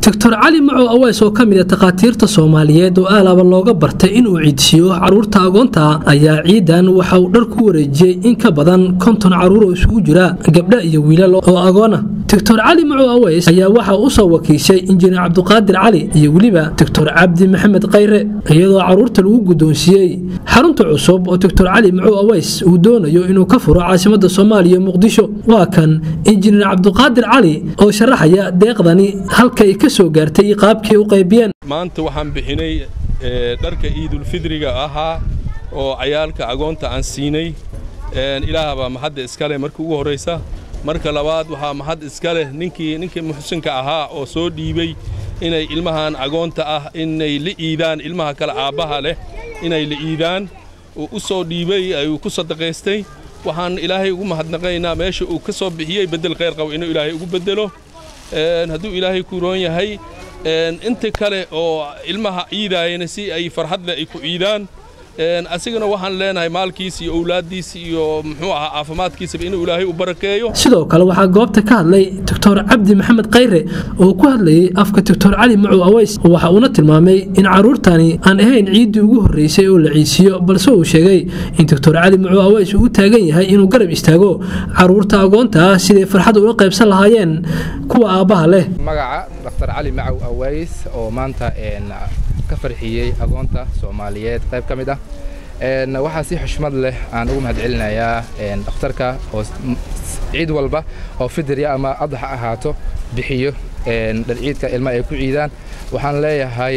doctor cali macow aweys oo ka mid a takhaatiirta soomaaliyeed oo aalaba looga bartay inuu ciidsiiyo caruurta agoonta ayaa ciidan waxa uu dhar ku wareejiyey in ka badan konton caruur oo isugu jira gabdha iyo wiilal oo agoona doctor cali macow aweys ayaa waxa u soo wakiishay injineer cabdiqaadir cali iyo weliba doctor cabdi maxamed khayre iyadoo caruurta lagu guddoonsiiyey xarunta cusub oo doctor cali macow aweys uu doonayo inuu ka furo caasimada soomaaliya muqdisho waa kan injineer cabdiqaadir cali oo sharaxaya deeqdani halkay ka soo gaartay qaabkii u qaybiyeen maanta waxaan bixinay dharka ciidulfidriga ahaa oo cayaalka agoonta aan siinay ilaahbaa mahadda iska leh markii ugu horraysa marka labaad waxaa mahad iska leh ninkii ninkii muxsinka ahaa oo soo dhiibey inay ilmahan agoonta ah inay la iidaan ilmaha kale aabbaha leh inay la iidaan uu u soo dhiibey ayuu ku sadaqaystay waxaan ilaahay ugu mahadnaqaynaa meesha uu ka soo bixiyey beddel khayr qabo inuu ilaahay ugu beddelo hadduu ilaahay ku roon yahay inta kale oo ilmaha ciidaayana si ay farxadleh ay ku ciidaan asigana waxaan leenahay maalkiisa iyo owlaaddiisa iyo muxuu ahaa caafimaadkiisaba inuu ilaahay u barakeeyo sidoo kale waxaa goobta ka hadlay doctor cabdi maxamed khayre oo ku hadlayay afka doctor cali macow aweys waxa uuna tilmaamay in caruurtani aan ahayn ciiddii ugu horreysay oo la ciisiiyo balse uu sheegay in doctor cali macow aweys uu u taagan yahay inuu garab istaago caruurta agoonta ah siday farxad ula qaybsan lahaayeen kuwa aabbaha leh magaca dr cali macow aweys oo maanta ka farxiyey agoonta soomaaliyeed qayb ka mid ah waxaa si xushmad leh aan ugu mahad celinayaa dhakhtarka oo ciid walba oo fidirya ama adax ahaato bixiyo dharciidka ilma ay ku ciidaan waxaan leeyahay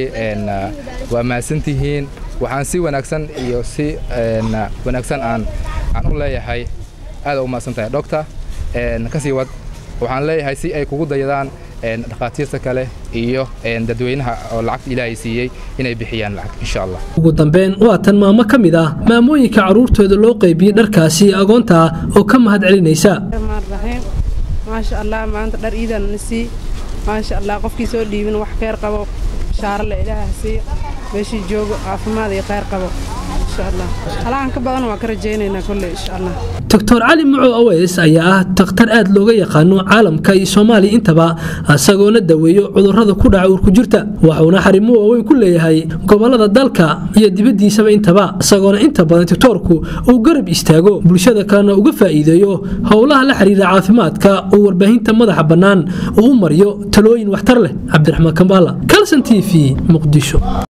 waa mahadsantihiin waxaan si wanaagsan iyo si wanaagsan aan aan u leeyahay aada u mahadsan tahay doctor kasii wad waxaan leeyahay si ay kugu dayadaan dhakhaatiirta kale iyo dadweynaha oo lacagta ilaahay siiyey inay bixiyaan lacag insha allah ugu dambeyn waa tan maamo ka mid ah maamooyinka carruurtooda loo qaybiyey dharkaasi agoonta oo ka mahad celinaysa maasha allah maanta dhar iidan sii maasha allah qofkii soo dhiibin wax kheyr qabo shaarale ilaaha sii meeshii joogo caafimaad iyo kheyr qabo halahan ka badan waa ka rajaynaynaa kolley insha allah doctor cali macow aweys ayaa ah dakhtar aad looga yaqaano caalamka iyo soomaaliya intaba isagoona daweeyo cudurrada ku dhaca uurkujirta waxuuna xarimo waaweyn ku leeyahay gobollada dalka iyo dibaddiisaba intaba isagoona inta badan doctoorku uu garab istaago bulshada kalena uga faa'iideeyo howlaha la xiriira caafimaadka uu warbaahinta madaxa bannaan uu u mariyo talooyin waxtar leh cabdiraxmaan kambaala kalson t v muqdisho